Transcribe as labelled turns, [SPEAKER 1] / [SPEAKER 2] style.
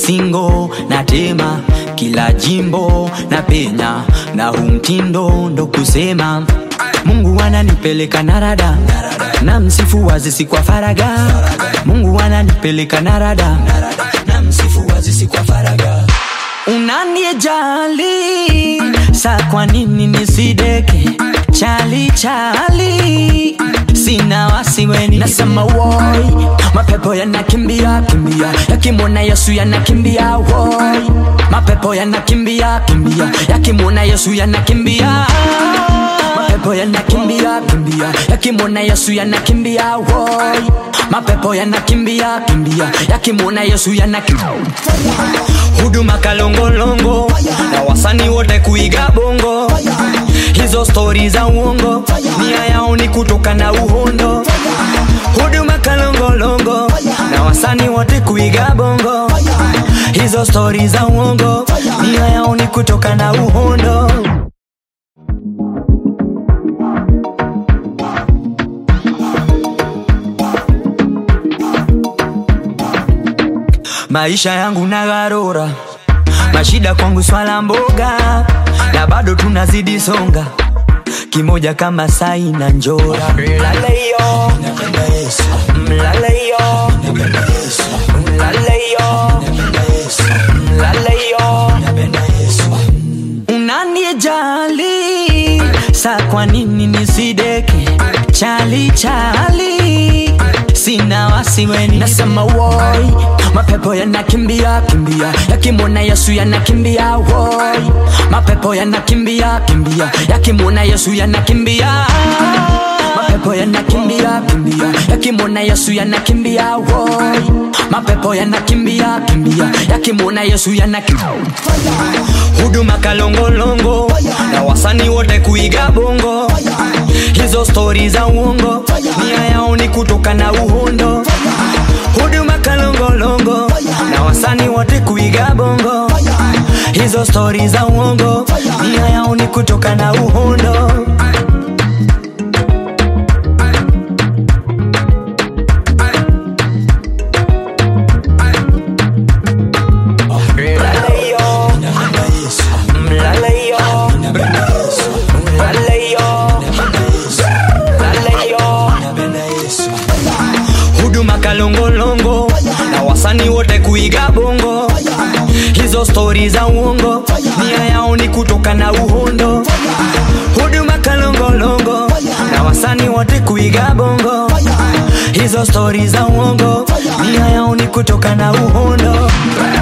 [SPEAKER 1] singo na tema kila jimbo na penya na huu mtindo ndo kusema mungu ananipeleka narada na msifu wazisi kwa faraga mungu ananipeleka narada na msifu wazisi kwa faraga unanijali sa kwa nini nisideke chali chali sina wasiweni nasema woi mapepo yanakimbia kimbia yakimwona yesu yanakimbia woi mapepo yanakimbia kimbia yakimwona yesu yanakimbia mapepo yanakimbia kimbia yakimwona yesu yanakimbia woi mapepo yanakimbia kimbia yakimwona yesu yanakimbia huduma kalongolongo na wasani wote kuiga bongo hizo stori za uongo nia yao ni kutoka na uhondo huduma kalongolongo na wasani wote kuiga bongo hizo stori za uongo nia yao ni kutoka na uhondo maisha yangu na gharura mashida kwangu swala mboga na bado tunazidi songa kimoja kama sai na njora mlaleyo mlaleyo mlaleyo mlaleyo unanijali sa kwa nini nisideke chali chali sina wasiweni nasema woi mapepo yanakimbia kimbia yakimwona yesu yanakimbia woi mapepo yanakimbia kimbia yakimwona yesu yanakimbia mapepo yanakimbia kimbia yakimwona yesu yanakimbia woi mapepo yanakimbia kimbia yakimwona yesu yanakimbia huduma kalongolongo na wasani wote kuiga bongo hizo stori za uongo nia yao ni kutoka na uhondo huduma kalongolongo na wasani wote kuiga bongo hizo stori za uongo nia yao ni kutoka na uhondo Mlaleyo, mlaleyo, mlaleyo, mlaleyo. huduma kalongolongo na wasani wote kuiga bongo hizo stori za uongo nia yao ni kutoka na uhondo huduma kalongolongo na wasani wote kuiga bongo hizo stori za uongo nia yao ni kutoka na uhondo